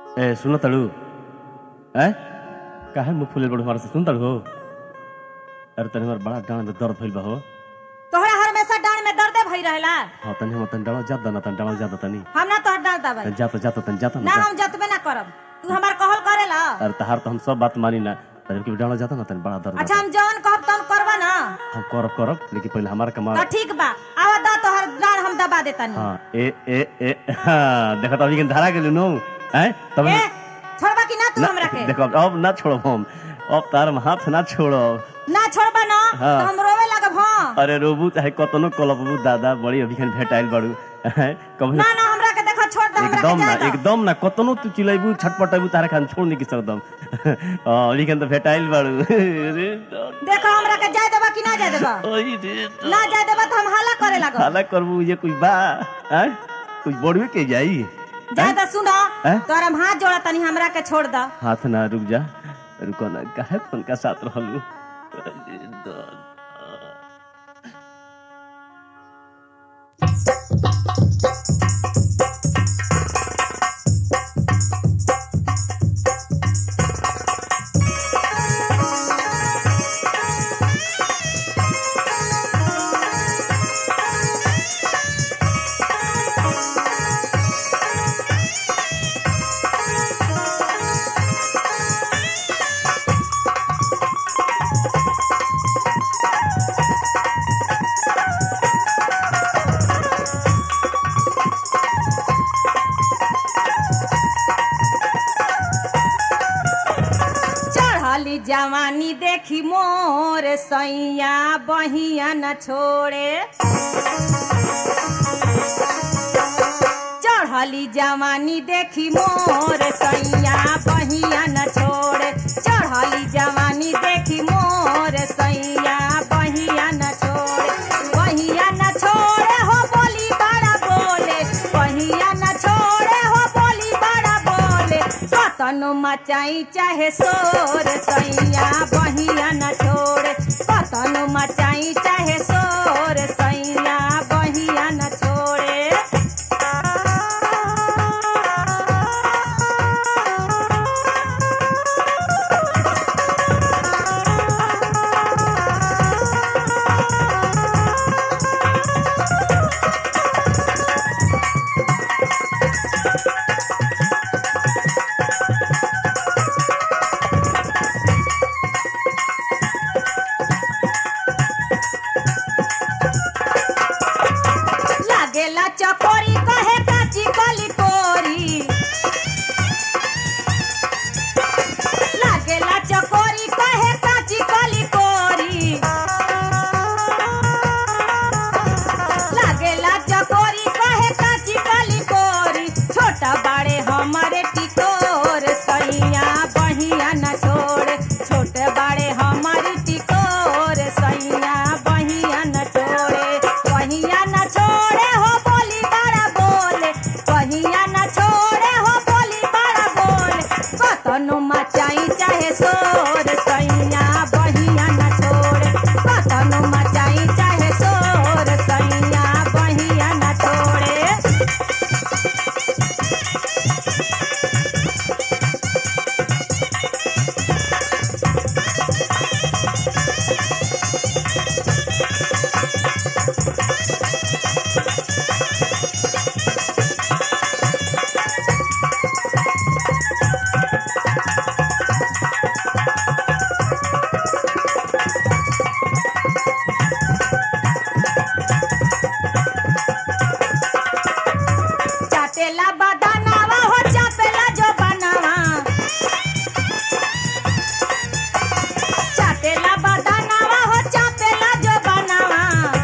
ए सुन तड़ू ए काहे मुंह फुले बड़ू हमारे से सुन तड़ू हो अरे तनी हमार बड़ा डांड में दर्द भइल बा हो तोहरा हमेशा डांड में दर्दे भई रहेला हाँ तनी हम तनी डालो जात ना तनी डालो जात तनी हम ना तोहर डांड दबाई तनी जात जात तनी जात ना ना हम जतबे ना करब तू हमार कहल करेला अरे तहार तो हम सब बात मानी ना तनी के डालो जात ना तनी बड़ा दर्द अच्छा होता। हम जौन कहब तौन करबा ना हम करब करब लेकिन पहले हमार कमा तो ठीक बा आवा दा तोहर डांड हम दबा देतानी हाँ ए ए ए हाँ देखा तो अभी के धारा गेलू नो हैं तब ए छोड़बा कि ना तू ना हमरा के देखो अब- अब ना छोड़ो हम अब तार में हाथ ना छोड़ो ना छोड़बा ना हाँ। तो हम रोवे लगब हां अरे रोबू चाहे कतनो कलबू दादा बड़ी अभी खन भेटाइल बाड़ू हैं, कभी ना ना हमरा के देखो छोड़ दे हमरा एकदम के ना जाए दो। एकदम ना कतनो तू चिल्लाइबू छटपटाइबू तारा खान छोड़ नहीं सकदम हां अभी खन तो भेटाइल बाड़ू अरे दादा, देखो हमरा के जाए देबा कि ना जाए देबा ओई रे दादा। ना जाए देबा तो हम हल्ला करे लगब हाला करबू ये कोई बा हैं कुछ बोड़वे के जाई जाए दा सुनो हैं? तोहर हम हाथ जोड़ा तनी हमरा के छोड़ दा हाथ ना रुक जा रुको ना काहे फोन का साथ रहलू अरे दादा। चढ़ली जवानी देखी मोर सैया बहिया न छोड़े चढ़ली जवानी देखी मोर सैया बहिया न छोड़े चढ़ली जवानी देखी मोर सैया बहिया न छोड़े बहिया न छोड़े हो बोली बड़ा बोले बहिया न छोड़े हो बोली बड़ा बोले कतनो मचाई चाहे शोर सैया बहिया न छोड़े कतनो मचाई चाहे शोर सैया बहिया न छोड़े लागेला चकोरी कहे काची कली कोरी लागेला चकोरी कहे काची कली कोरी लागेला चकोरी कहे काची कली कोरी छोटा बाड़े हमारे टिकोर सैया बहिया न छोड़े छोटे बाड़े हमारी टिकोर सैया बहिया न छोड़े बहिया न छोड़े हो बोली बड़ा बोले बहिया न छोड़े हो बोली बड़ा बोले कतनो मचाई चाहे शोर सैया बहिया न छोड़े कतनो मचाई चाहे शोर सैया बहिया न छोड़े चाटेला बदानावा हो चापेला जो बनावा चाटेला बदानावा हो चापेला जो बनावा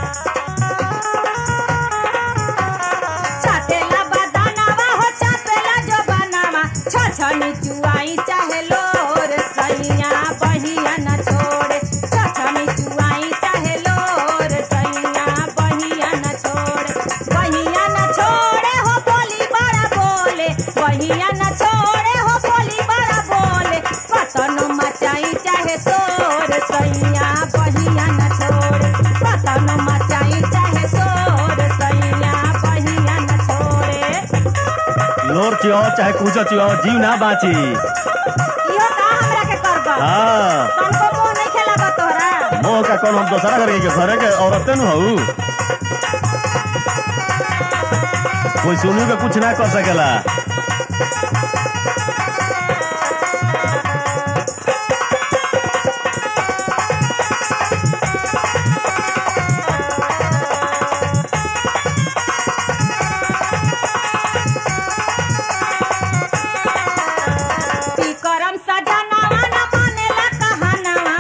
चाटेला बदानावा हो चापेला जो बनावा छछनी चुआई चाहे लोर सैया बहिया न छोड़े छछनी चुआई चाहे लोर सैया बहिया न छोड़े बहिया न छोड़े हो बोली बड़ा बोले बहिया न छोड़े हो बोली बड़ा बोले कतनो मचाई चाहे शोर सैया बहिया न छोड़े कतनो मचाई चाहे शोर सैया बहिया न छोड़े लोर चियो चाहे कुछ चिवाओ जीव ना बाची इहो का हमरा के करब हाँ तनको मोह नहीं खेला तोहरा मोह का कौन हम दोसरा घर के घरे के औरतें नु हऊ कोई सुनू के कुछ ना कर सकेला ती करम सजनवा न मानेला कहनवा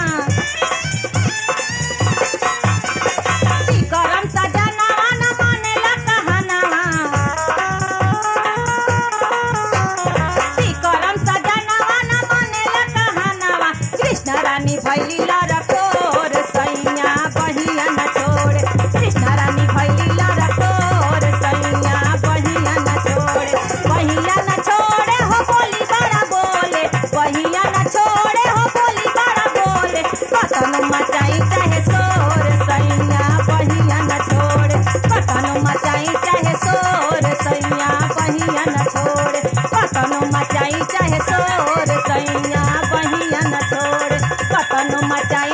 ती करम सजनवा न मानेला कहनवा ती करम सजनवा न मानेला कहनवा कृष्ण रानी भैली लरकोर सैया बहिया न छोड़े कृष्ण रानी भैली लरकोर सैया बहिया न छोड़े बहिया न छोड़े हो बोली बड़ा बोले बहिया न छोड़े हो बोली बड़ा बोले कतन मचाई चाहे शोर सैया बहिया न छोड़े कतन मचाई चाहे शोर सैया बहिया न छोड़े कतन मचाई चाहे शोर सैया बहिया न छोड़े कतन मचाई